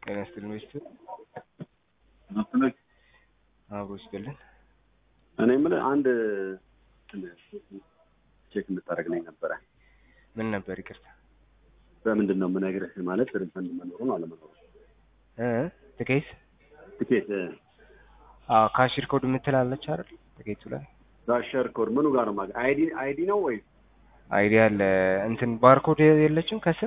ጤና ይስጥልን ሚስትር መሰለኝ አብሮ ይስጥልን። እኔ የምልህ አንድ ቼክ እንድታደርግልኝ ነበረ። ምን ነበር? ይቅርታ በምንድን ነው የምነግርህ? ማለት ሪፈንድ መኖሩን አለመኖሩ እ ትኬት ትኬት አዎ፣ ካሽር ኮድ የምትላለች አይደል? ትኬቱ ላይ ዳሸር ኮድ ምኑ ጋር ነው ማግኘት? አይዲ አይዲ ነው ወይ አይዲያ አለ እንትን ባርኮድ የለችም ከስር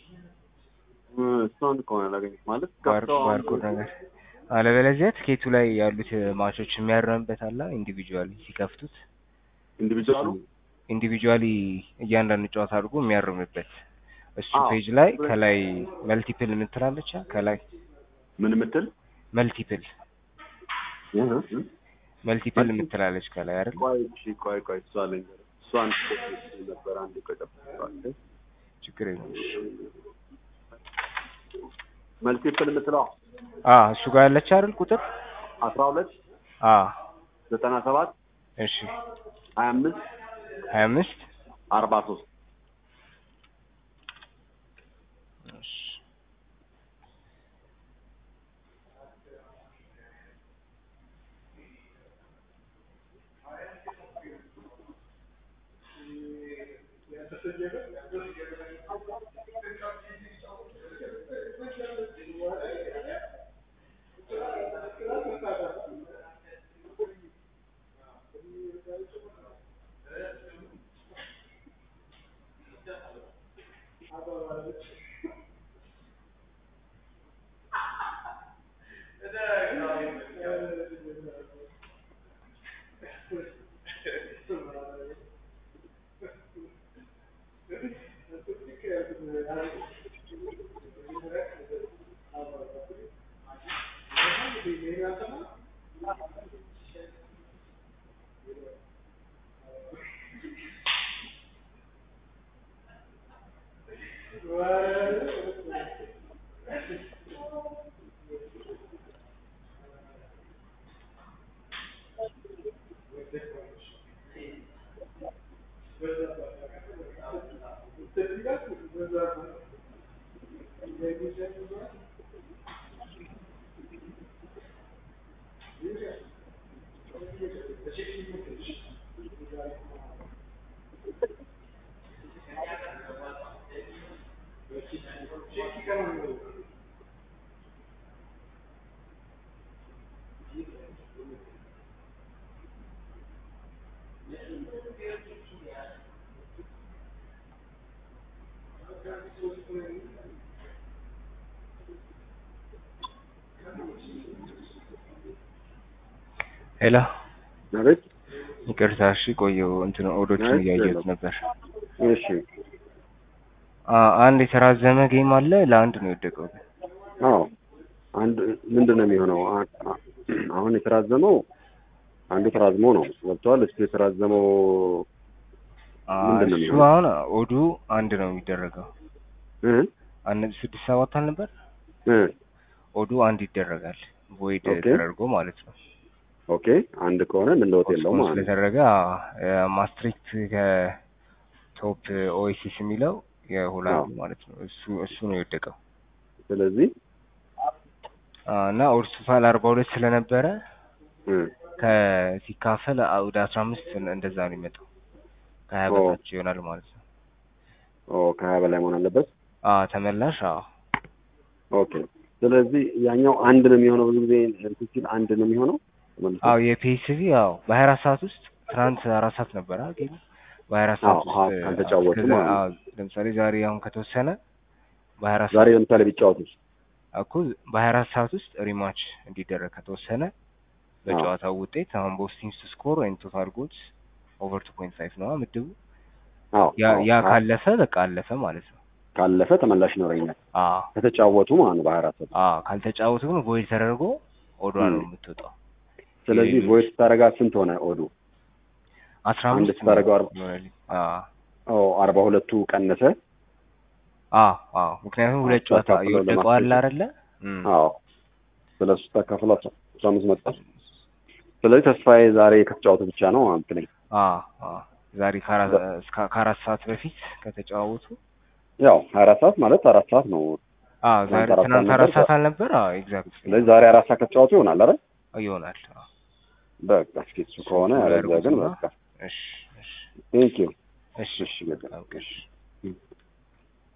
እሷን ከሆነ ላገኘት ማለት ባር- ከፍተው አንድ- ባርኮድ ነገር አለበለዚያ ትኬቱ ላይ ያሉት ማቾች የሚያርምበት አለ። ኢንዲቪጁዋሊ ሲከፍቱት ኢንዲቪጁዋሉ ኢንዲቪጁዋሊ እያንዳንዱ ጨዋታ አድርጎ የሚያርምበት እሱ አዎ። ፔጅ ላይ ከላይ መልቲፕል የምትላለች ከላይ ምን የምትል መልቲፕል እህ እህ። መልቲፕል መልቲ- የምትላለች ከላይ አይደል? ቆይ እሺ፣ ቆይ ቆይ እሷ አለኝ እሷን ነበር አንድ ቆይ ጠብቀዋለሁ። ችግር የለም። መልቲፕል የምትለው አ እሱ ጋር ያለች አይደል ቁጥር አስራ ሁለት አ ዘጠና ሰባት እሺ ሀያ አምስት ሀያ አምስት አርባ ሶስት እሺ ሄሎ አቤት ይቅርታ። እሺ ቆየው እንትን ኦዶችን አይ፣ እያየሁት የለም። ነበር። እሺ አ አንድ የተራዘመ ጌም አለ ለአንድ ነው የወደቀው። አዎ አንድ ምንድን ነው የሚሆነው አ- አ- አሁን የተራዘመው አንዱ ተራዝሞ ነው ገብተዋል እሱ የተራዘመው አ ምንድን ነው እሱ የሚሆነው? አሁን ኦዱ አንድ ነው የሚደረገው። እ አንድ ነጥብ ስድስት ሰባት አልነበር? እ ኦዱ አንድ ይደረጋል ቮይድ ኦኬ። ተደርጎ ማለት ነው። ኦኬ አንድ ከሆነ ምን ለውጥ የለውም ፖስትፖን ማለት ነው ስለተደረገ ማስትሪክት ከቶፕ ኦኤሲስ የሚለው የሆላንድ አዎ። ማለት ነው። እሱ እሱ ነው የወደቀው ስለዚህ አ እና ኦርሱፋል አርባ ሁለት ስለነበረ እ ከሲካፈል ወደ አስራ አምስት እንደዛ ነው የሚመጣው ከሀያ ኦ። በታች ይሆናል ማለት ነው። ኦ ከሀያ በላይ መሆን አለበት አ ተመላሽ አዎ ኦኬ ስለዚህ ያኛው አንድ ነው የሚሆነው ብዙ ጊዜ እንትን ሲል አንድ ነው የሚሆነው ተመልሶ? አዎ የፒኤስቪ አዎ በሀያ አራት ሰዓት ውስጥ ትናንት አራት ሰዓት ነበረ ጌሙ በሀያ አራት ሰዓት አዎ፣ ውስጥ አዎ፣ ካልተጫወቱ እስከዛ- ማለት ነው። አዎ፣ ለምሳሌ ዛሬ አሁን ከተወሰነ በሀያ አራት ዛሬ ሰዓት ለምሳሌ ቢጫወቱ እኮ በሀያ አራት ሰዓት ውስጥ ሪማች እንዲደረግ ከተወሰነ በጨዋታው ውጤት አሁን ቦስ ቲምስ ስኮር ወይም ቶታል ጎልስ ኦቨር ቱ ፖይንት ፋይቭ ነው ምድቡ አዎ ያ አዎ፣ ያ አዎ። ካለፈ በቃ አለፈ ማለት ነው። ካለፈ ተመላሽ ይኖረኛል አዎ ከተጫወቱ ማለት ነው በሀያ አራት ሰዓት አዎ ካልተጫወቱ ግን ቮይድ ተደርጎ ኦዷ ነው ም። የምትወጣው። ስለዚህ ሌሎች- ቮይስ ስታረጋት ስንት ሆነ ኦዱ አስራ አንድ አምስት ስታደርገው አርባ- ይሆናል። አዎ ኦ አርባ ሁለቱ ቀነሰ አዎ አዎ ምክንያቱም ሁለት አዎ፣ ጨዋታ ተካፍለው የወደቀው አለ ለማስኬድ። አይደለ? እም። አዎ ስለሱ ተካፍሎ አስራ አስራ አምስት መጣ ስለዚህ ተስፋዬ ዛሬ ከተጫወቱ ብቻ ነው ማለት ነኝ አዎ አዎ ዛሬ ከአራት እስከ ከአራት ሰዓት በፊት ከተጫወቱ ያው ሀያ አራት ሰዓት ማለት አራት ሰዓት ነው አዎ ዛሬ ትናንት አራት ትናንት ሰዓት አራት ነበር። ሰዓት አልነበር? አዎ ኤግዛክት ስለዚህ ዛሬ አራት ሰዓት ከተጫወቱ ይሆናል አይደል? ይሆናል። አዎ በቃ እስኪ እሱ ከሆነ እሱ ያለዚያ ግን ያደርጉትና- በቃ እሺ እሺ ቴንክ ዩ እሺ እሺ በቃ ኦኬ እሺ